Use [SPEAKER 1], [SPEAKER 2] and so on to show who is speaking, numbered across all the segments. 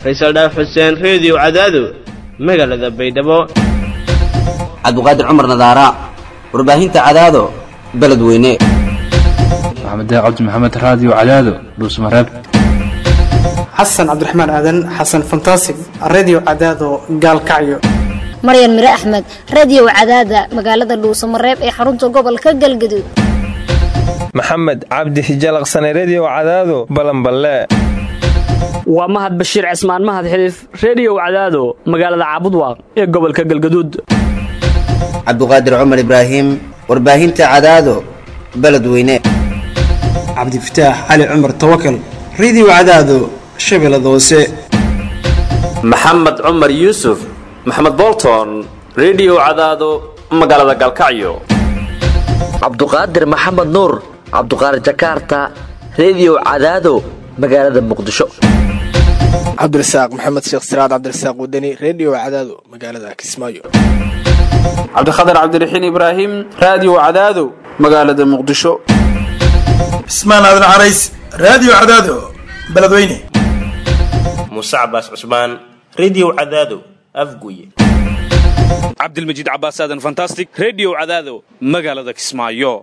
[SPEAKER 1] faysal dhaaf xuseen reediyo cadaado magaalada baydhabo
[SPEAKER 2] cabdiqaadir cumar nadaara warbaahinta cadaado beledweyne
[SPEAKER 3] maxamed cabdi maxamed raadiyo cadaado dhuusmareeb
[SPEAKER 4] xasan cabdiraxmaan aadan xasan fantasig redio cadaado gaalkacyo
[SPEAKER 5] maryan mire axmed radio cadaada magaalada dhuusamareeb ee xarunta gobolka galgaduud
[SPEAKER 6] maxamed cabdi hijalaqsane redio cadaado balanballe
[SPEAKER 7] waa mahad bashiir cismaan mahad xiliif reediyow cadaado magaalada caabudwaaq ee gobolka galgaduud
[SPEAKER 2] cabdiqaadir cumar ibraahim warbaahinta cadaado beledweyne
[SPEAKER 4] cabdifataax cali cumar tawakal redio cadaado shabeellada hoose
[SPEAKER 8] maxamed cumar yuusuf maxamed bolton redio cadaado magaalada galkacyo
[SPEAKER 9] cabduqaadir maxamed nuur cabduqaadir jakaarta redio cadaado magaalada muqdisho
[SPEAKER 10] cabdirasaaq maxamed sheekh siraad cabdirasaaq wadani redio cadaado magaalada kismaayo
[SPEAKER 11] cabdikhatar cabdiraxiin ibraahim raadiyo cadaado magaalada muqdisho
[SPEAKER 12] cismaan aadan carays raadiyo cadaado beledweyne
[SPEAKER 13] muuse cabaas cusmaan redio cadaado afguye
[SPEAKER 14] cabdilmajiid cabaas aadan fantastic redio cadaado magaalada kismaayo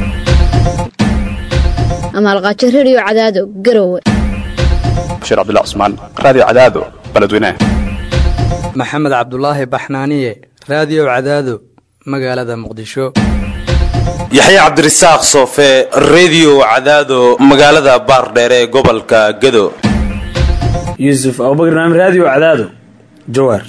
[SPEAKER 5] amaalqaajo redio cadaado garowe
[SPEAKER 15] bashiir cabdilla cusmaan raadiyo cadaado beledweyne
[SPEAKER 16] maxamed cabdulaahi baxnaaniye raadiyo cadaado magaalada muqdisho
[SPEAKER 17] yaxya cabdirasaaq soofe redio cadaado magaalada baardheere ee gobolka gado
[SPEAKER 18] yuusuf abubakr naam raadiyo cadaado jawaar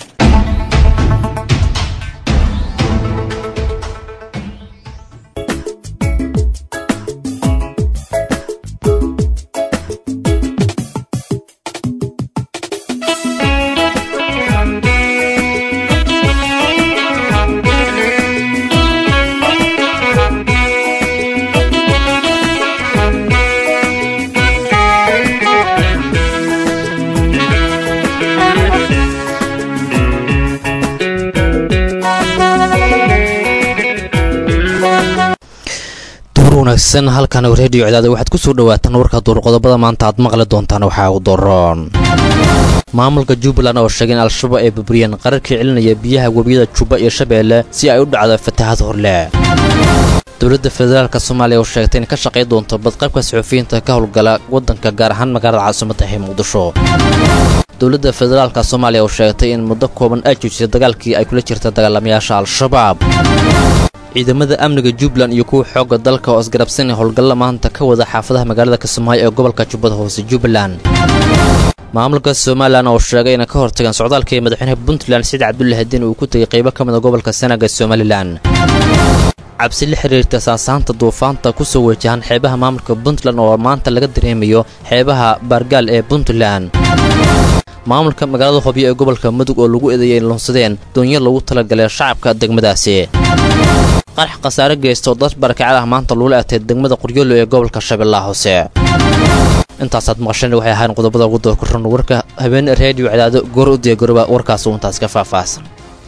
[SPEAKER 19] wanaagsan halkan reediyo cadaada waxaad ku soo dhawaataan warka duurqodobada maanta aad maqli doontaan waxaa u daroon maamulka jubbaland oo sheegay in al-shabaab ay burburiyeen qararkii celinaya biyaha webiyada jubba iyo shabeelle si ay u dhacdo fatahaad horle dowladda federaalk soomaaliya oo sheegtay in ka shaqay doonto badqabka suxufiyiinta ka howlgala waddanka gaar ahaan magaalada caasimadda ee muqdisho dowladda federaalka soomaaliya oo sheegtay in muddo kooban ay joojisay dagaalkii ay kula jirta dagaalamayaasha al-shabaab ciidamada amniga jubbaland iyo kuwa xoogga dalka oo isgarabsanay howlgalla maanta ka wada xaafadaha magaalada kismaayo ee gobolka jubbada hoose jubbaland maamulka somalilan oo sheegay inay ka hortageen socdaalkii madaxweynaha puntland saciid cabdullahi diin uu ku tegay qaybo ka mida gobolka sanaga somalilan cabsi la xiriirta saasaanta duufaanta ku soo wajahan xeebaha maamulka puntland oo maanta laga dareemayo xeebaha baargaal ee puntland maamulka magaalada hobyo ee gobolka mudug oo lagu eedeeyay in lunsadeen doonyo lagu talagalay shacabka degmadaasi qarax khasaare geysta oo dad barakacad ah maanta lagula atay degmada qoryoolo ee gobolka shabeellaha hoose intaasaad maqasheen waxay ahayn qodobada ugu doorkuran warka habeene reediyo cadaado goor u diyaagoroba warkaas uu intaas ka faahfaahsan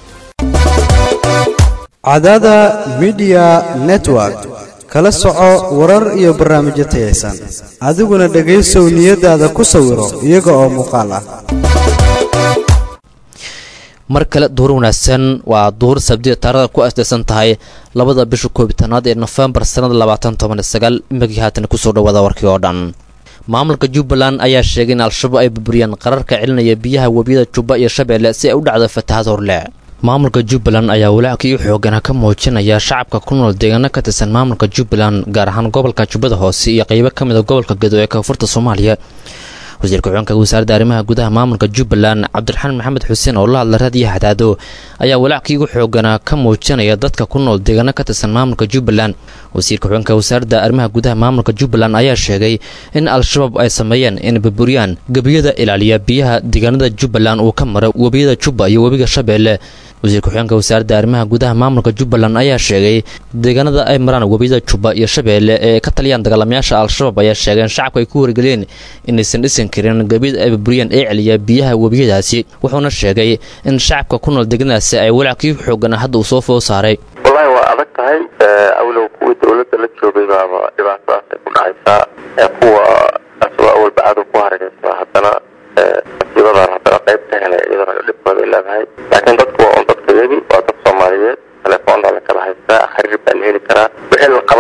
[SPEAKER 20] cadaada midiya network kala soco warar iyo barnaamijyo tayaysan adiguna dhegaysow niyadaada ku sawiro iyaga oo muuqaal ah
[SPEAKER 19] mar kale duur wanaagsan waa duur sabdiya taarada ku asdaysan tahay labada bisha koobitanaad ee nofembar sannada labaatan toban sagaal imagii haatan kusoo dhawaada warkii oo dhan maamulka jubbaland ayaa sheegay in al-shabaab ay burburiyeen qararka celinaya biyaha webiyada jubba iyo shabeelle si ay u dhacdo fatahaad horle maamulka jubbaland ayaa walaackii u xoogana ka muujinaya shacabka ku nool deegaano ka tirsan maamulka jubbaland gaar ahaan gobolka jubbada hoose iyo qaybo ka mida gobolka gedo ee koonfurta soomaaliya wasiirka xuganka wasaaradda arrimaha gudaha maamulka jubbaland cabdiraxmaan maxamed xuseen oo la hadla raadiyaha hadaado ayaa walaackii ugu xooganaa ka muujinaya dadka ku nool deegaano ka tirsan maamulka jubbaland wasiirka xuganka wasaaradda arrimaha gudaha maamulka jubbaland ayaa sheegay in al-shabaab ay sameeyeen in burburiyaan gebiyada ilaaliya biyaha deegaanada jubbaland uu ka mara webiyada jubba iyo webiga shabeelle wasiirka xuganka wasaaradda arrimaha gudaha maamulka jubbaland ayaa sheegay deegaanada ay maraan webiyada jubba iyo shabeelle ee ka taliyaan dagaalamayaasha al-shabaab ayaa sheegeen shacabka ay ku wargeliyeen inaysan dhisan karin gebiyada ay burburiyeen ee celiya biyaha webiyadaasi wuxuuna sheegay in shacabka ku nool deegaanadaasi ay walaackii xoogana hadda uu soo foo saaray
[SPEAKER 2] wallaahi waa adag tahay awlow kuwii dowladda la joogay baaba dhibaatadaas ay ku dhacaysaa kuwa asagoo awalba cadow ku hargaysa haddana masiibadan haddana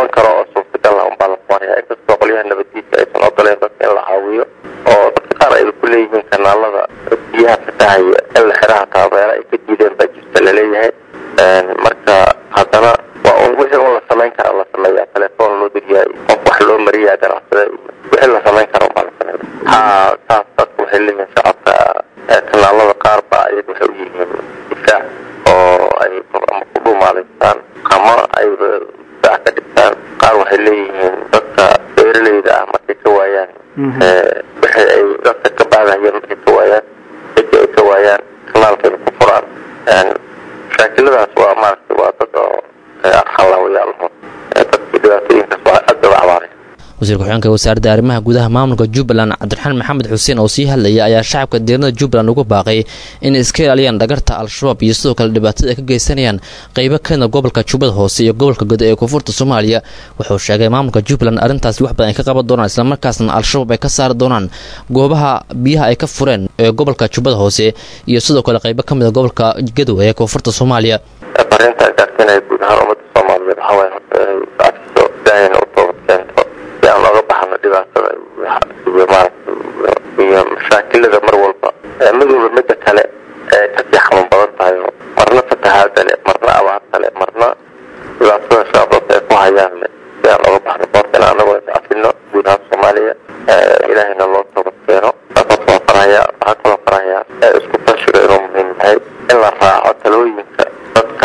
[SPEAKER 2] qaban karo oo suurtagal ah unbaa la qabanaya inkastoo qolyaha nabadiisa aysan ogoleen dadka in la caawiyo oo dadka qaar ay ku leeyihiin kanaalada biyaha fatahaya in la xiraha taabeera ay ka diideen baa jirta laleeyahay marka haddana waa un wixii un la samayn kara la sameeya telefoon loo diriyaa qof wax loo mariyaa ganacsada wixii la samayn kara unbaa la sameeya ha saas dadku waxay leeyihiin shacabka kanaalada qaar baa ayaga waxay u yihiin difaac oo ay ama ku dhuumaadaystaan ama ay difaac ka dhigtaan qaar waxay leeyihiin dadka beeraleyda ah markay ka waayaan wixii ay dadka ka baadahayeen markay ka waayaan dadkii ay ka waayaan kanaalkayna ku furaan mashaakiladaas waa maaragtay waa dad oo arxanlaawayaalaho dadkii dhibaatooyinkaas waa aad uga cabaaray
[SPEAKER 19] wasiir ku-xigeenka wasaaradda arrimaha gudaha maamulka jubbaland cabdiraxmaan maxamed xuseen oo sii hadlaya ayaa shacabka deeranada jubbaland ugu baaqay inay iska ilaaliyaan dhagarta al-shabaab iyo sidoo kale dhibaatada ay ka geysanayaan qeybo kamida gobolka jubbada hoose iyo gobolka godo ee koonfurta soomaaliya wuxuu sheegay maamulka jubbaland arrintaasi wax badan ay ka qaban doonaan islamarkaasna al-shabaab ay ka saari doonaan goobaha biyaha ay ka fureen ee gobolka jubbada hoose iyo sidoo kale qeybo kamida gobolka gadow ee koonfurta soomaaliya
[SPEAKER 2] arinta gaarsiinaya guud ahaan ummadda soomaaliyeed waxaa waaye horta inay cafiso ilaahayna u toobad keento si aan oga baxno dhibaatada iyo maaragtay iyo mashaakilada mar walba mid walba midda kale ee kasii xanuun badan tahay oo marna fatahaada le marna abaarta le marna dhibaatada shabaabka ay ku hayaan le si aan oga baxno boortana anagoo cafino guud ahaan soomaaliya ilaahayna loo toobad keeno saasoo farahaya waxaa kaloo farahaya isku tashiga inuu muhiim yahay in la raaco talooyinka dadka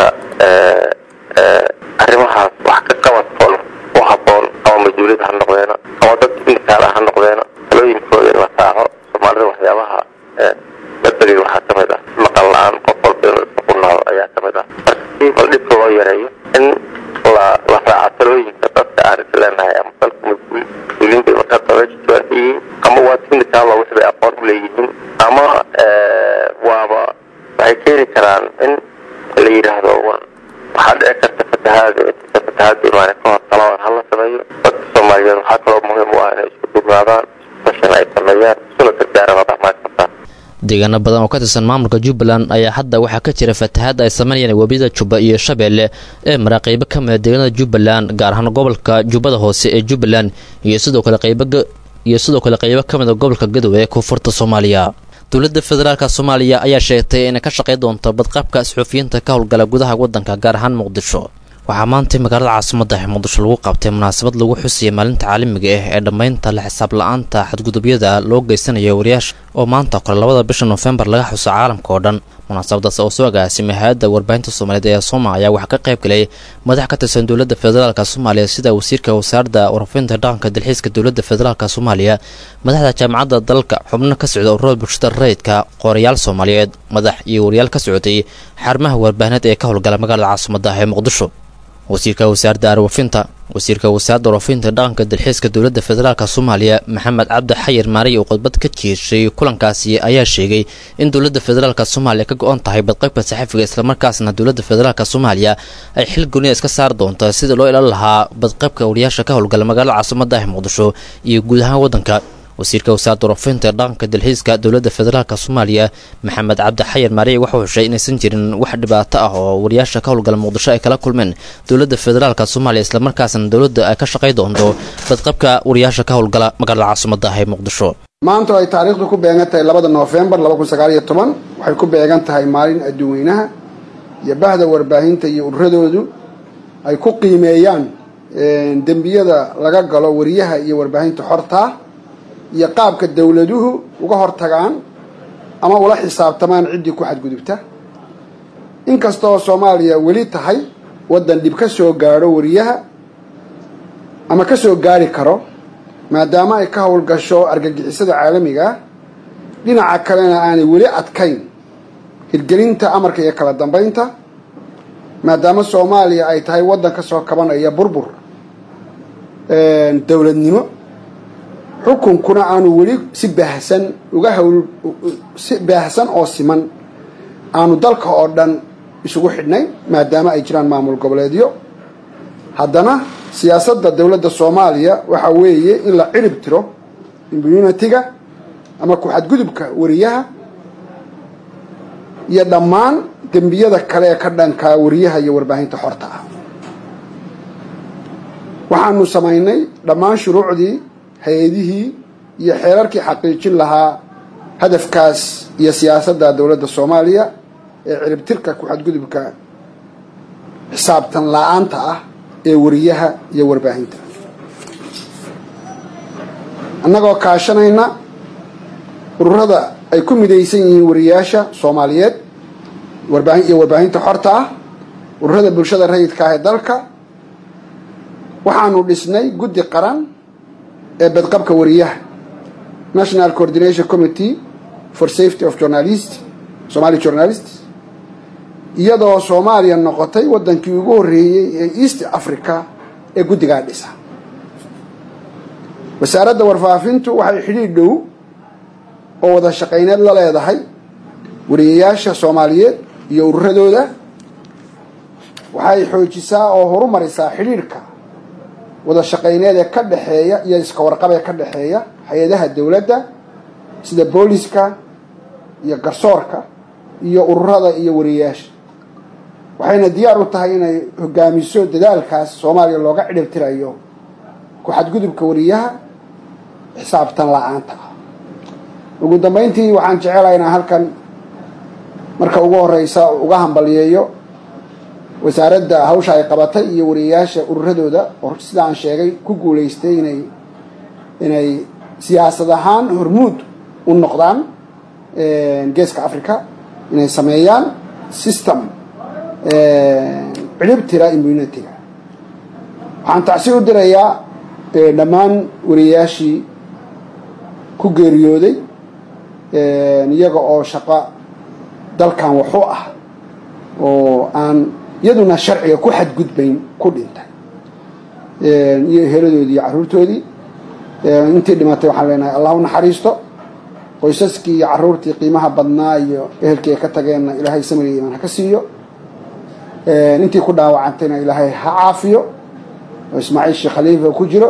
[SPEAKER 2] arrimahaas wax ka qabadkoon u haboon ama mas-uuliyad ha noqdeena ama dad indikaala ha noqdeena talooyinkooda in la raaco soomaalida waxyaabaha badbegay waxaa ka mid ah maqal la-aan qof walba inuu isku qunaado ayaa ka mid ah marka si bal dhibka loo yareeyo in la la raaco talooyinka dadka aan is leenahay ama dalka mas-uuliyiinta markaa dabeesha joogaan yihiin ama waa indikaalo wix bay aqoon u leeyihiin ama waaba waxay keeni karaan in la yidhaahdo war waxaa dhici karta fatahaada inta fatahaada imaane ka hor talaban hala sameeyo dadka soomaaliyeed waxaa kaloo muhiim u ah inay isku dugnaadaan fashan ay sameeyaan isuna gargaaraan dhaqmaan kartaan
[SPEAKER 19] deegaano badan oo ka tirsan maamulka jubbaland ayaa hadda waxaa ka jira fatahaad ay sameynayaan webiyada jubba iyo shabeelle ee mara qeybo ka mida deegaanada jubbaland gaar ahaan gobolka jubbada hoose ee jubbaland iyo sidoo kale qeybo iyo sidoo kale qeybo ka mida gobolka gadow ee koonfurta soomaaliya dowladda federaalka soomaaliya ayaa sheegtay inay ka shaqay doonto badqabka suxuufiyiinta ka howlgala gudaha waddanka gaar ahaan muqdisho waxaa maantay magaalada caasimadda ee muqdisho lagu qabtay munaasabad lagu xusiyay maalinta caalamiga ah ee dhammaynta la xisaab la-aanta xadgudubyada loo geysanayo wariyaasha oo maanta kole labada bisha noofembar laga xuso caalamka oo dhan munaasabadaas oo soo agaasimay hay-adda warbaahinta soomaaliyeed ee sooma ayaa waxaa ka qayb galay madax ka tirsan dowladda federaalk soomaaliya sida wasiirka wasaaradda warafinta dhaqanka dalxiiska dowladda federaalk soomaaliya madaxda jaamacadda dalka xubno ka socda ururada bulshada rayidka qorayaal soomaaliyeed madax iyo wariyaal ka socday xarumaha warbaahineed ee ka howlgala magaalada caasimadda ee muqdisho wasiirka wasaaradda arwafinta wasiirka wasaaradda warafinta dhaqanka dalxiiska dowladda federaalk soomaaliya maxamed cabdi xayir maariy oo khudbad ka jeeshay kulankaasi ayaa sheegay in dowladda federaalk soomaaliya ka go-on tahay badqaybka saxafiga islamarkaasna dowladda federaalk soomaaliya ay xil goniya iska saari doonta sidii loo ilaalin lahaa badqaybka wariyaasha ka howlgala magaalada caasimadda ah muqdisho iyo guud ahaan waddanka wasiirka wasaaradda warafinta dhaqanka dalxiiska dowladda federaalk soomaaliya maxamed cabdi xayir maariy waxau heshay inaysan jirin wax dhibaato ah oo wariyaasha ka howlgala muqdisho ay kala kulmeen dowladda federaalk soomaaliya islamarkaasna dowladda ay ka shaqay doonto badqabka wariyaasha ka howlgala magaalada caasimadda ah ee muqdisho
[SPEAKER 21] maanta ay taariikhdu ku beegan tahay labada noofembar laba kun sagaal iyo toban waxay ku beegan tahay maalin adduunweynaha iyo bahda warbaahinta iyo ururadoodu ay ku qiimeeyaan dembiyada laga galo wariyaha iyo warbaahinta xortaa iyo qaabka dowladuhu uga hortagaan ama ula xisaabtamaan ciddii ku xadgudubta inkastoo soomaaliya weli tahay waddan dhib ka soo gaadho wariyaha ama ka soo gaari karo maadaama ay ka howlgasho argagixisada caalamiga ah dhinaca kalena aanay weli adkayn hirgelinta amarka iyo kala dambaynta maadaama soomaaliya ay tahay waddan ka soo kabanaya burbur dowladnimo xukunkuna aanu weli si baahsan uga hawl si baahsan oo siman aanu dalka oo dhan isugu xidhnay maadaama ay jiraan maamul goboleedyo haddana siyaasadda dowladda soomaaliya waxa weeye in la cirib tiro immunitiga ama ku-xadgudubka wariyaha iyo dhammaan dembiyada kale ee ka dhankaa wariyaha iyo warbaahinta xorta ah waxaanu samaynay dhammaan shuruucdii hay-adihii iyo xeerarkii xaqiijin lahaa hadafkaas iyo siyaasadda dowladda soomaaliya ee ciribtirka ku-xadgudubka xisaabtan la-aanta ah ee wariyaha iyo warbaahinta annagoo kaashanayna ururada ay ku midaysan yihiin wariyaasha soomaaliyeed warbaahin iyo warbaahinta xorta ah ururada bulshada rayidka ah ee dalka waxaanu dhisnay guddi qaran ee badqabka wariyaha national coordination committee for safety of journalist somali journalists iyadoo soomaaliya noqotay waddankii ugu horreeyey ee east africa ee guddigaa dhisa wasaaradda warfaafintu waxay xidhiidh dhow oo wada shaqayneed la leedahay wariyayaasha soomaaliyeed iyo ururadooda waxay xoojisaa oo horumarisaa xidhiidhka wada shaqayneed ee ka dhexeeya iyo iska warqab ee ka dhexeeya hay-adaha dowladda sida booliska iyo garsoorka iyo ururada iyo wariyayaasha waxayna diyaar u tahay inay hogaamiso dadaalkaas soomaaliya looga cidhibtirayo ku-xadgudubka wariyaha xisaabtan la-aanta ah ugu dambeyntii waxaan jecelahay inaan halkan marka ugu horeysa uga hambaliyeeyo wasaaradda hawsha ay qabatay iyo wariyayaasha ururadooda oo sida aan sheegay ku guulaystay inay inay siyaasad ahaan hormuud u noqdaan geeska africa inay sameeyaan system cidhibtira immunitiga waxaan tacsi u dirayaa dhammaan wariyayaashii ku geeriyooday iyaga oo shaqo dalkan waxu ah oo aan iyaduna sharciga ku xadgudbayn ku dhintay iyo heladoodii iyo carruurtoodii intii dhimatay waxaan leenahay allah u naxariisto qoysaskii iyo carruurtii qiimaha badnaa iyo ehelkii ay ka tageenna ilaahay samriga imaan ha ka siiyo intii ku dhaawacantayna ilaahay ha caafiyo oo ismaaciil sheekh khaliifa ku jiro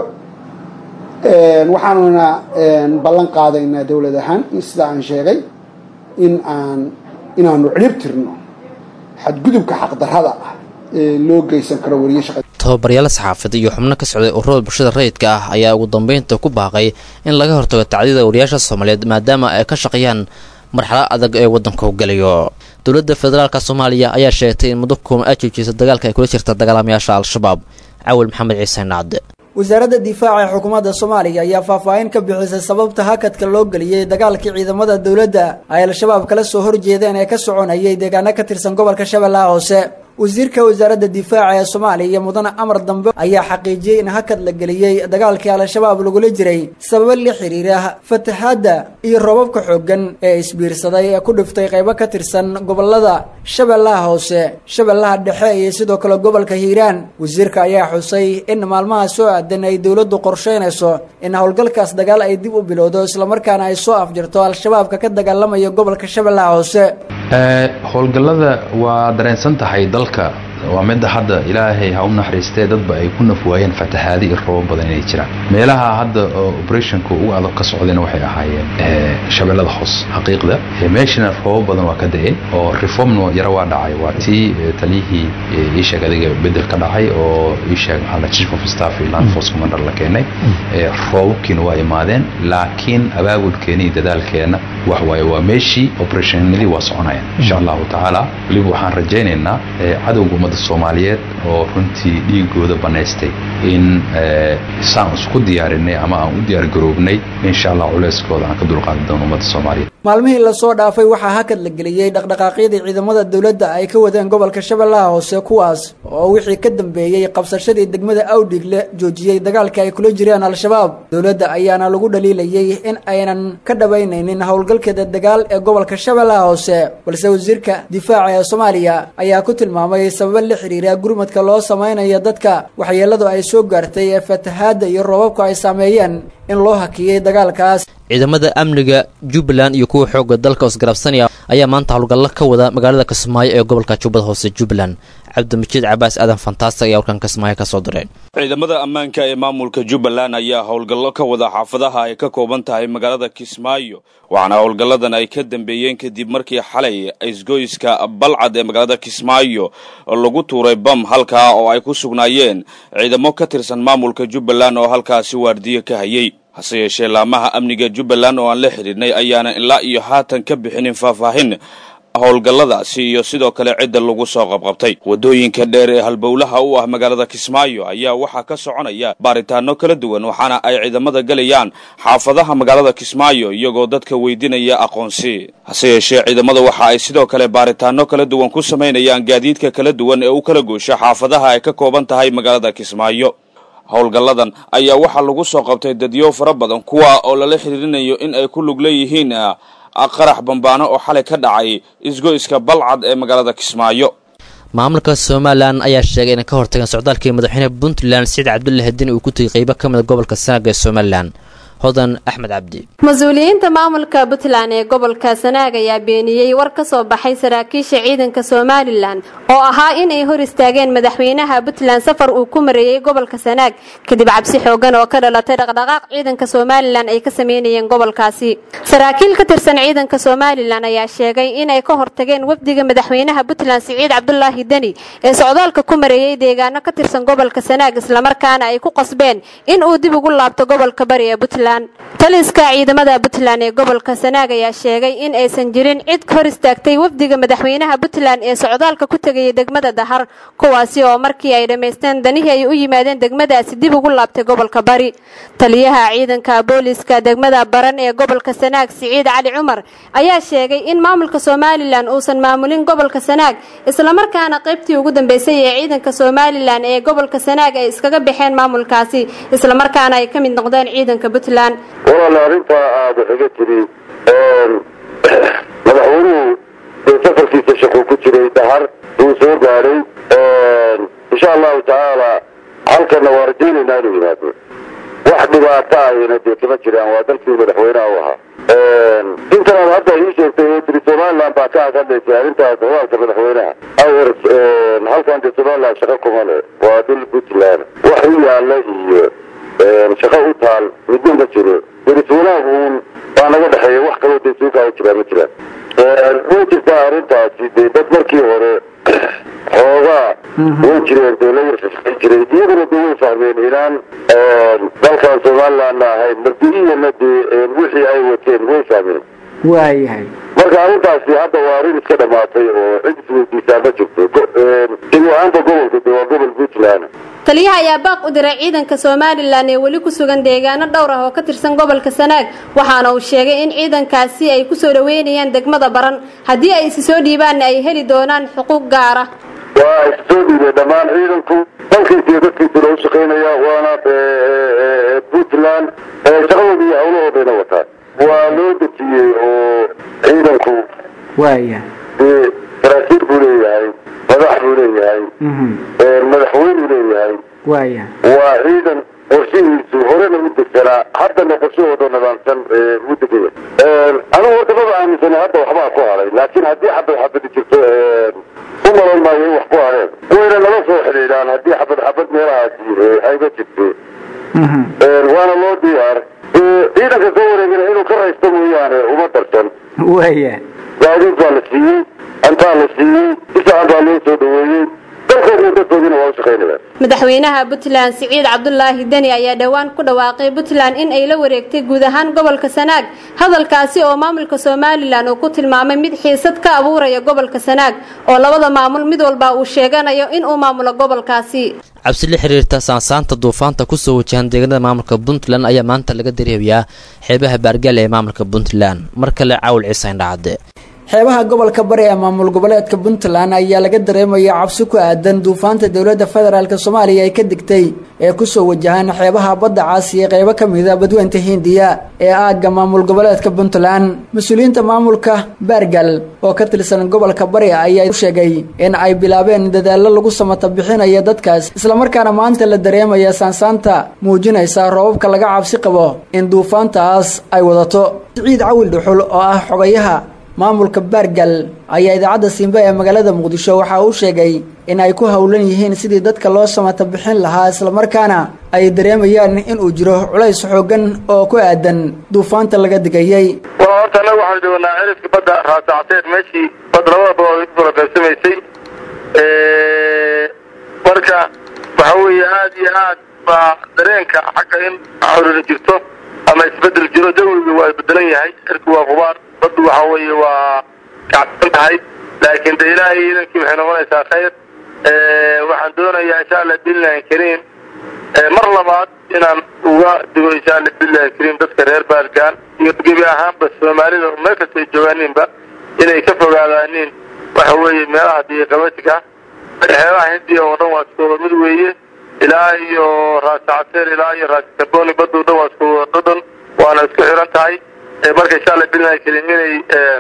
[SPEAKER 21] waxaanuna ballan qaadaynaa dowlad ahaan sida aan sheegay in aan inaanu cirib tirno xadgudubka xaqdarrada ah ee loo geysan karo wariye shaqa
[SPEAKER 19] tababaryaal saxaafad iyo xubno ka socday ururada bulshada rayidka ah ayaa ugu dambeynta ku baaqay in laga hortago tacdida wariyaasha soomaaliyeed maadaama ay ka shaqeeyaan marxalad adag ee waddanka u gelayo dowladda federaalka soomaaliya ayaa sheegtay in muddo kuuma ay joojisa dagaalka ay kula jirta dagaalamayaasha al-shabaab cawil maxamed ciise nacde
[SPEAKER 1] wasaaradda difaaca ee xukuumadda soomaaliya ayaa faahfaahin ka bixisay sababta hakadka loo geliyey dagaalkii ciidamada dowladda ay al-shabaab kala soo horjeedeen ee ka soconayay deegaano ka tirsan gobolka shabeellaha hoose wasiirka wasaaradda difaaca ee soomaaliya iyo mudane amar dambe ayaa xaqiijiyey in hakad la geliyey dagaalkii al-shabaab lagula jiray sababo la xiriira fatahaadda iyo roobabka xooggan ee isbiirsaday ee ku dhiftay qaybo ka tirsan gobolada shabeellaha hoose shabeellaha dhexe iyo sidoo kale gobolka hiiraan wasiirka ayaa xusay in maalmaha soo aadan ay dowladdu qorsheynayso in howlgalkaas dagaal ay dib u bilowdo islamarkaana ay soo afjirto al-shabaabka ka dagaalamaya gobolka shabeellaha hoose
[SPEAKER 22] howlgallada waa dareensan tahay dalka waa midda hadda ilaahay ha u naxariistee dadba ay ku nafwaayeen fatahaadi iyo robo badan inay jiraan meelaha hadda operationka ugu adag ka socdayna waxay ahaayeen shabeellada hoos xaqiiqda meeshana robo badan waa ka da-een oo reformna yaro waa dhacay waa tii taliyihii iisheeg adiga bedel ka dhacay oo iisheeg maxaa chief of staff iyo land force commander la keenay roobabkiina waa imaadeen laakiin abaabulkeena iyo dadaalkeena wax waaye waa meeshii operationadii waa soconayaan insha allahu tacaala weliba waxaan rajaynaynaa cadowga ummadda soomaaliyeed oo runtii dhiigooda banaystay in saan isku diyaarinay ama aan u diyaargaroobnay insha allah culeyskooda aan ka dulqaadi doono ummadda soomaaliyeed
[SPEAKER 1] maalmihii lasoo dhaafay waxaa hakad la geliyey dhaqdhaqaaqyadii ciidamada dowladda ay ka wadeen gobolka shabeellaha hoose kuwaas oo wixii ka dambeeyey qabsashadii degmada awdhigle joojiyey dagaalka ay kula jireen al-shabaab dowladda ayaana lagu dhaliilayey in aynan ka dhabaynaynin howlgalkeeda dagaal ee gobolka shabeellaha hoose balse wasiirka difaaca ee soomaaliya ayaa ku tilmaamay sababo la xiriira gurmadka loo samaynayo dadka waxyeeladu ay soo gaartay ee fatahaadda iyo roobabku ay saameeyeen in loo hakiyey dagaalkaas
[SPEAKER 19] ciidamada amniga jubbaland iyo kuwa xoogga dalka isgarabsanaya ayaa maanta howlgallo ka wada magaalada kismaayo ee gobolka jubbada hoose jubbaland cabdimajiid cabaas aadan fantaastic ayaa warkan kismaayo ka soo diray
[SPEAKER 14] ciidamada ammaanka ee maamulka jubbaland ayaa howlgallo ka wada xaafadaha ay ka kooban tahay magaalada kismaayo waxaana howlgalladan ay ka dambeeyeen kadib markii xalay isgoyska balcad ee magaalada kismaayo lagu tuuray bam halkaa oo ay ku sugnaayeen ciidamo ka tirsan maamulka jubbaland oo halkaasi waardiyo ka hayay hase yeeshee laamaha amniga jubbaland oo aan la xidhiidhnay ayaana ilaa iyo haatan ka bixinin faahfaahin howlgalladaasi iyo sidoo kale cidda lagu soo qabqabtay waddooyinka dheer ee halbowlaha u ah magaalada kismaayo ayaa waxaa ka soconaya baaritaano kala duwan waxaana ay ciidamada gelayaan xaafadaha magaalada kismaayo iyagoo dadka weydinaya aqoonsi hase yeeshee ciidamada waxa ay sidoo kale baaritaano kala duwan ku samaynayaan gaadiidka kala duwan ee u kala goosha xaafadaha ay ka kooban tahay magaalada kismaayo howlgalladan ayaa waxaa lagu soo qabtay dadyo fara badan kuwa oo lala xidhiirinayo in ay ku lug leeyihiin qarax bambaano oo xalay ka dhacay isgoyska balcad ee magaalada kismaayo
[SPEAKER 19] maamulka somalilan ayaa sheegay inay ka hortageen socdaalkii madaxweyne puntland siciid cabdulle hadin uu ku tegay qeybo ka mida gobolka sanaaga ee somalilan hodan axmed cabdi
[SPEAKER 3] mas-uuliyiinta maamulka puntland ee gobolka sanaag ayaa beeniyey war ka soo baxay saraakiisha ciidanka somalilan oo ahaa inay hor istaageen madaxweynaha puntland safar uu ku mareeyey gobolka sanaag kadib cabsi xoogan oo ka dhalatay dhaqdhaqaaq ciidanka somalilan ay ka sameynayeen gobolkaasi saraakiil ka tirsan ciidanka somalilan ayaa sheegay inay ka hortageen wafdiga madaxweynaha puntland siciid cabdulaahi deni ee socdaalka ku mareeyey deegaano ka tirsan gobolka sanaag islamarkaana ay ku qasbeen in uu dib ugu laabto gobolka bari ee puntland taliska ciidamada puntland ee gobolka sanaag ayaa sheegay in aysan jirin cid hor istaagtay wafdiga madaxweynaha puntland ee socdaalka ku tegayay degmada dahar kuwaasi oo markii ay dhammaysteen danihii ay u yimaadeen degmadaasi dib ugu laabtay gobolka bari taliyaha ciidanka booliska degmada baran ee gobolka sanaag siciid cali cumar ayaa sheegay in maamulka somalilan uusan maamulin gobolka sanaag islamarkaana qaybtii ugu dambeysay ee ciidanka somalilan ee gobolka sanaag ay iskaga baxeen maamulkaasi islamarkaana ay ka mid noqdeen ciidanka puntland
[SPEAKER 6] walaala arrintaa aada xiga tiri madaxweynuhu ee safarkiisa shaquu ku jiray dahar wuu soo gaadhay insha allahu tacaala halkana waa rajaynaynaa inuu yimaado wax dhibaato ahina dee kama jiraan waa dalkii madaxweynaha u ahaa intanaad hadda ii sheegtay oo tiri somaliland baa ka hadlaysay arrintaas hogaalka madaxweynaha awr halkan dee somaliland shaqo kuma le waa dhul puntland wax u yaala iyo shaqo u taal midna ma jiro deriswanaag uun baa naga dhexeeya wax kaloo dee suukaa jiraa ma jiraan way jirtaa arrintaasi dee dad markii hore xoogaa way jireen dee la yarfafay jiray iyaguna dee way fahmeen inaan dalkan somalilandna ahayn mardi-iyana dee wixii ay wateen way fahmeen
[SPEAKER 23] waayahay
[SPEAKER 6] marka arrintaasi hadda waa arrin iska dhamaatay oo cid isweydiisaa ma jirto sidii ahaanta gobolka dee waa gobol puntland
[SPEAKER 3] taliyaha ayaa baaq u diray ciidanka somalilan ee weli ku sugan deegaano dhowr ah oo ka tirsan gobolka sanaag waxaana uu sheegay in ciidankaasi ay kusoo dhaweynayaan degmada baran haddii ay isi soo dhiibaanna ay heli doonaan xuquuq gaara
[SPEAKER 6] waa is soo dhiibay dhammaan ciidanku dalkiisa iyo dadkiisuna u shaqaynaya waana puntland shaqadooda iyo hawlahoodayna wataan waa loo dejiyey oo ciidanku
[SPEAKER 23] waaya
[SPEAKER 6] dee saraakiil buu leeyahay madax buu leeyahay madaxweynuu leeyahay
[SPEAKER 23] waaya
[SPEAKER 6] waa ciidan qorshihiisu horena u degsanaa haddana qorshahooda nidaamsan u degaya anigu horta maba aaminsana hadda waxbaa ku haray laakiin haddii xabad xabadi jirto u malan maayo in wax ku hareen wayna nala soo xidhiidhaan haddii xabad xabad meelahaasi ayga jirto waana loo diyaar ciidanka soo wareegana inuu ka raysto mooyaane uma darsan
[SPEAKER 23] waaya
[SPEAKER 6] gaadiid baa la siiyey antaa la siiyey si fiican baa loo soo dhaweeyey dalkoodna dadkoodina waa u shaqaynayaan
[SPEAKER 3] madaxweynaha puntland siciid cabdulaahi deni ayaa dhowaan ku dhawaaqay puntland in ay la wareegtay guud ahaan gobolka sanaag hadalkaasi oo maamulka somalilan uu ku tilmaamay mid xiisad ka abuuraya gobolka sanaag oo labada maamul mid walba uu sheeganayo in uu maamulo gobolkaasi
[SPEAKER 19] cabsi la xiriirta saansaanta duufaanta kusoo wajahan deegaanada maamulka puntland ayaa maanta laga dareemayaa xeebaha baargaal ee maamulka puntland mar kale caawil ciise indhacade
[SPEAKER 1] xeebaha gobolka bari ee maamul goboleedka puntland ayaa laga dareemaya cabsi ku aadan duufaanta dowladda federaalk soomaaliya ay ka digtay ee kusoo wajahaan xeebaha badda caasi ee qeybo ka mida badweynta hindiya ee aagga maamul goboleedka puntland mas-uuliyiinta maamulka baargal oo ka tirsan gobolka bari ayaa sheegay in ay bilaabeen dadaallo lagu samata bixinayo dadkaas islamarkaana maanta la dareemaya saansaanta muujinaysa roobabka laga cabsi qabo in duufaantaas ay wadato siciid cawil dhuxul oo ah xogayaha maamulka baargal ayaa idaacadda simbe ee magaalada muqdisho waxa uu sheegay in ay ku howlan yihiin sidii dadka loo samata bixin lahaa islamarkaana ay dareemayaan inuu jiro culays xoogan oo ku aadan duufaanta laga digayey
[SPEAKER 6] waa horta annaga waxaan joognaa cirifka badda raasacteed meeshii badda labada badood kula qaybsamaysay marka waxa weeye aad iyo aad baa dareenka xagga in xorina jirto ama isbedel jiro jawiga waa isbedelan yahay cirku waa qubaar baddu waxa weeye waa kacsan tahay laakiin de ilaahay iidankii waxay noqonaysaa khayr waxaan doonayaa insha allah billahi kariim mar labaad inaan uga digo insha allah billahi kariim dadka reer baalgaan iyo gebi ahaanba soomaalida meel kasta ay joogaaniinba inay ka fogaadaaniin waxa weeye meelaha diiqabatiga xeebaha hindiya oo dhan waa iskooda mid weeye ilaa iyo raasacateel ilaa iyo raasicaboni badda o dhan waa iskooda dhadhan waana isku xiran tahay marka insha allah billahi kariim inay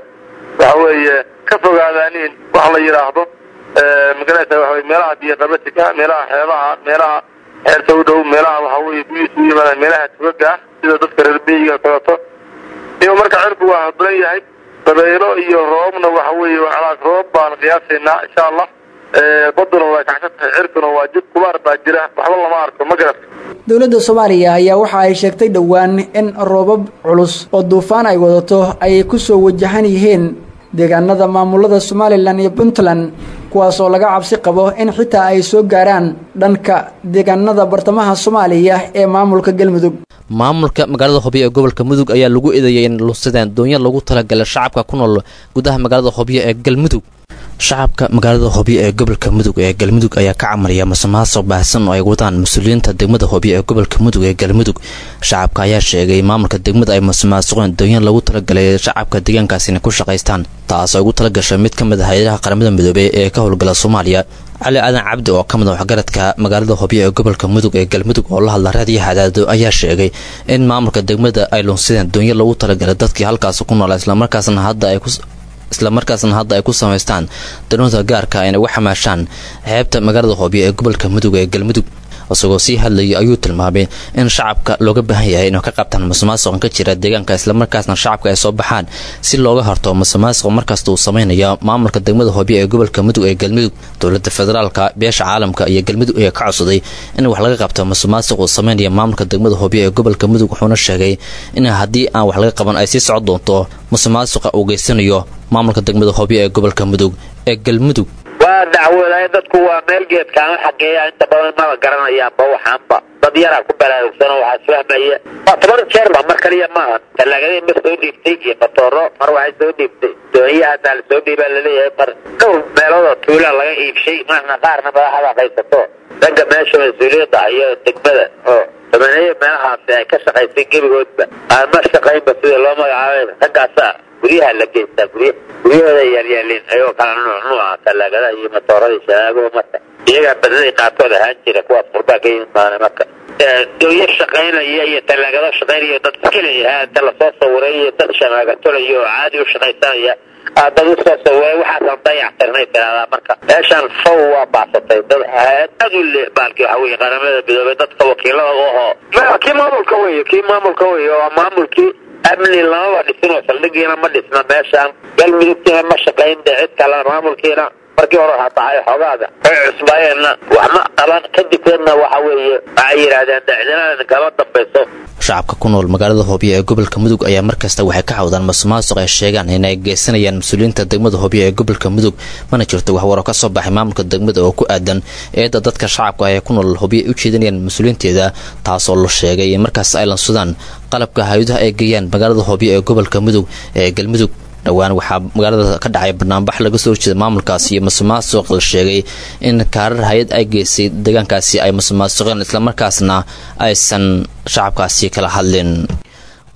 [SPEAKER 6] waxa weeye ka fogaadaaniin wax la yidhaahdo magaraysa waxa weye meelaha diiqabatiga meelaha xeebaha meelaha xeerta u dhow meelaha waxa weeye biyuus u yimaadaan meelaha tugaga ah sida dadka reer beyiga kaleto iyo marka cirku waa hadlan yahay dabaylo iyo roobna waxa weeye calaas roob baan qiyaasaynaa insha allah baduna waa kacsan tahay cirkuna waa jid kubaar baa jira waxba lama arko ma garata
[SPEAKER 1] dowladda soomaaliya ayaa waxa ay sheegtay dhowaan in roobab culus oo duufaan ay wadato ay ku soo wajahan yihiin deegaanada maamulada somalilan iyo puntland kuwaas oo laga cabsi qabo in xitaa ay soo gaaraan dhanka deegaanada bartamaha soomaaliya ee maamulka galmudug
[SPEAKER 19] maamulka magaalada hobyo ee gobolka mudug ayaa lagu eedeeyay in lusadeen doonyo lagu talagalay shacabka ku nool gudaha magaalada hobyo ee galmudug shacabka magaalada hobyo ee gobolka mudug ee galmudug ayaa ka camaraya masuqmaasuq baahsan oo ay wadaan mas-uuliyiinta degmada hobyo ee gobolka mudug ee galmudug shacabka ayaa sheegay maamulka degmada ay masuqmaasuqeen doonyo lagu talagalay shacabka deegaankaas inay ku shaqaystaan taas oo ugu talagashay mid ka mid ah hay-adaha qaramada midoobey ee ka howlgala soomaaliya cali aadan cabdi oo ka mid a waxgaradka magaalada hobyo ee gobolka mudug ee galmudug oo la hadla raadiyo hadaado ayaa sheegay in maamulka degmada ay lunsideen doonyo lagu talagalay dadkii halkaas ku noolaa islamarkaasna hadda ay ku islamarkaasna hadda ay ku samaystaan daroonta gaarka ayna uga xamaashaan xeebta magaalada hobyo ee gobolka mudug ee galmudug isagoo sii hadlayay ayuu tilmaamay in shacabka looga baahan yahay inuu ka qabtaan masuqmaasuqan ka jira deegaanka islamarkaasna shacabka ay soo baxaan si looga horto masuqmaasuq markasta uu samaynayo maamulka degmada hobyo ee gobolka mudug ee galmudug dowlada federaalka beesha caalamka iyo galmudug ayaa ka codsaday in wax laga qabto masuqmaasuq uu sameynaya maamulka degmada hobyo ee gobolka mudug wuxuuna sheegay in haddii aan wax laga qaban ay sii socon doonto masuqmaasuqa uu geysanayo maamulka degmada hobyo ee gobolka mudug ee galmudug
[SPEAKER 4] waa dacwooday dadku waa meel geedkaama xageeya inta badan maba garanayaanba waxaanba dad yaraa ku balaarugsan oo waxaa isfahmaya waa toban jeerba mar kaliya maaha talaagadii mar soo dhiibtay iyo matooro mar waxay soo dhiibtay dooniyahaasaa la soo dhiibaa laleeyahay mar dhowr meeloodoo tuulaa laga iibshay marna qaarna madaxda qaysato ragga meesha mas-uuliyadda iyo degmada oo dabaneeyo meelahaasi ay ka shaqaysay gebigoodba aan ma shaqaynba sida loo magacaabay raggaasa guryaha la geystaa gurya guryahooda yaalyaalin ayagoo kala nuuc nuuca talaagadaha iyo matooradii shanaagoo marka iyagaa badnaday qaarkood ahaan jira kuwaas qurbaa ka yimid maana marka dooyo shaqaynaya iyo talaagado shaqaynaya dad iskaleyahaa inta lasoo sawiray iyo dad shamaagatolaya oo caadi u shaqaysanaya aa dad usoo sawiray waxaasan dayactirnay tiraahdaa marka meeshaan faw waa baasatay dad aad u le baalki waxa weye qaramada midoobay dadka wakiilada u ahoo kii maamulka weye kii maamulka weye waa maamulkii amni lamaba dhisin oo saldhigiina ma dhisna meeshaan galmudugtiina ma shaqayn de cid kale maamulkiina markii hore waxaa dhacay xoogaada ay cusbaayeenna wax ma qaban kadibkeedna waxa weeye waxay yidhaahdeen dacdinada kama dambayso
[SPEAKER 19] shacabka ku nool magaalada hobyo ee gobolka mudug ayaa markasta waxay ka cawdaan masuqmaasuq ay sheegaan inay geysanayaan mas-uuliyiinta degmada hobyo ee gobolka mudug mana jirto waxwaro ka soo baxay maamulka degmada oo ku aadan eedda dadka shacabka ah ee ku nool hobyo ay u jeedinayaan mas-uuliyiinteeda taasoo la sheegay in markaas ay lansudaan qalabka hay-adaha ay geeyaan magaalada hobyo ee gobolka mudug ee galmudug dhowaan waxaa magaalada ka dhacay barnaambax laga soo horjeeda maamulkaasi iyo masuqmaasuq la sheegay in kaarar hay-ad ay geysay deegaankaasi ay masuqmaasuqeen islamarkaasna aysan shacabkaasi kala hadlin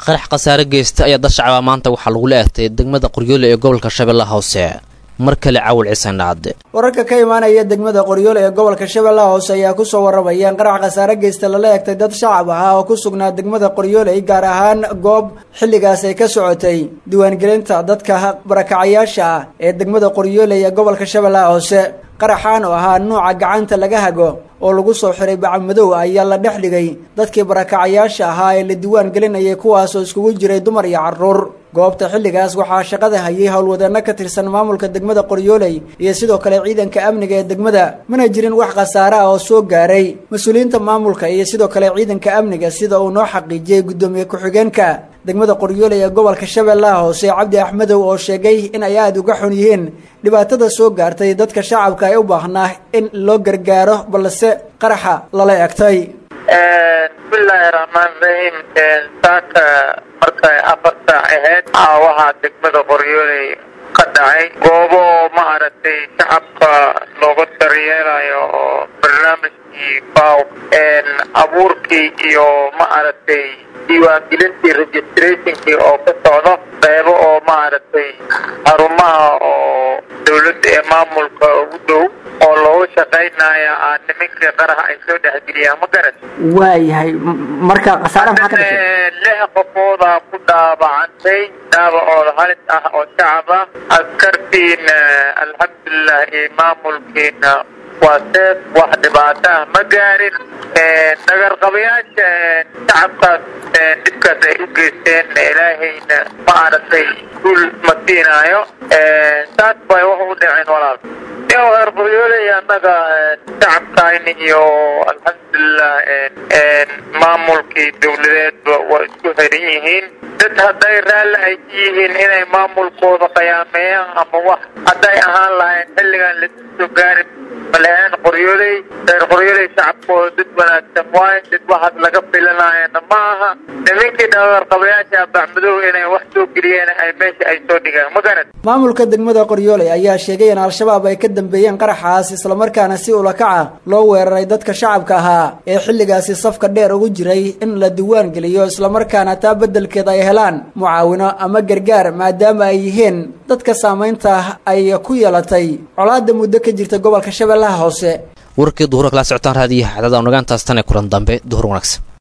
[SPEAKER 19] qarax khasaare geysta ayaa dad shacaba maanta waxaa lagula eegtay degmada qoryoole ee gobolka shabeellaha hoose mar kale cawil ciisanaad
[SPEAKER 1] wararka ka imaanaya degmada qoryoole ee gobolka shabeellaha hoose ayaa kusoo warramaya in qarax khasaare geysta lala eegtay dad shacab ah oo ku sugnaa degmada qoryooley gaar ahaan goob xilligaas ay ka socotay diiwaangelinta dadka barakacayaasha ah ee degmada qoryooley ee gobolka shabeellaha hoose qaraxaan oo ahaa nuuca gacanta laga hago oo lagu soo xiray bacamadow ayaa la dhex dhigay dadkii barakacayaasha ahaa ee la diiwaan gelinayay kuwaasoo iskugu jiray dumar iyo carruur goobta xilligaas waxaa shaqada hayay howlwadeenno ka tirsan maamulka degmada qoryooley iyo sidoo kale ciidanka amniga ee degmada mana jirin wax khasaare ah oo soo gaaray mas-uuliyiinta maamulka iyo sidoo kale ciidanka amniga sida uu noo xaqiijiyey guddoomiye ku-xigeenka degmada qoryooley ee gobolka shabeellaha hoose cabdi axmedow oo sheegay in ay aada uga xun yihiin dhibaatada soo gaartay dadka shacabka ay u baahnaa in loo gargaaro balse qaraxa lala egtay
[SPEAKER 4] bismillaahi raxmaan raxiim saaka markay afar saac ahayd waxaa degmada qoryooley ka dhacay goobo ma aragtay shacabka looga daryeelayo oo barnaamijkii faw abuurkii iyo ma aragtay diiwaangelintii registrationkii oo ka socdo qeybo oo ma aragtay xarumaha oo dowladda ee maamulka ugu dhow oo loogu shaqaynaya aa nimankii qaraha ay soo dhexgeliyaan ma garan
[SPEAKER 23] waayahay marka khasaare maxaa ka dhashay
[SPEAKER 4] lix qofoodaa ku dhaabacantay dhaabacooda halis ah oo shacab ah askartiina alxamdulilah iyo maamulkiina waa seef wax dhibaato ah ma gaarin nagarqabayaasha shacabkaas dhibkaas ay u geysteen ilaahayna ma aragtay guul ma siinaayo saas bay wax u dhaceen walaal iyo reer qoryooley annaga shacabkayni iyo alxamdulilah maamulkii dowladeedba waa isku xiran yihiin dad hadday raalli ay ka yihiin inay maamulkooda qiyaameeyaan ama wax hadday ahaan lahayn xilligan lasu soo gaari malaheen qoryooley reer qoryooley shacabkooda dad wanaagsan waayo dad waxaad laga filanayana ma aha nimankii dhawarqabayaasha bacmadow inay wax soo geliyeen ay meesha ay soo dhigaan ma garad
[SPEAKER 1] maamulka degmada qoryooley ayaa sheegay in al-shabaab ay ka dambeeyeen qaraxaas islamarkaana si ulakaca loo weeraray dadka shacabka ahaa ee xilligaasi safka dheer ugu jiray in la diiwaan geliyo islamarkaana taa beddelkeed ay helaan mucaawino ama gargaar maadaama ay yihiin dadka saamaynta ay ku yeelatay colaada muddo ka jirta gobolka shabeellaha hoose
[SPEAKER 19] warkii duhura kala socotaan raadiyaha cadada nagaantaas tan ee kulan dambe duhur wanaagsan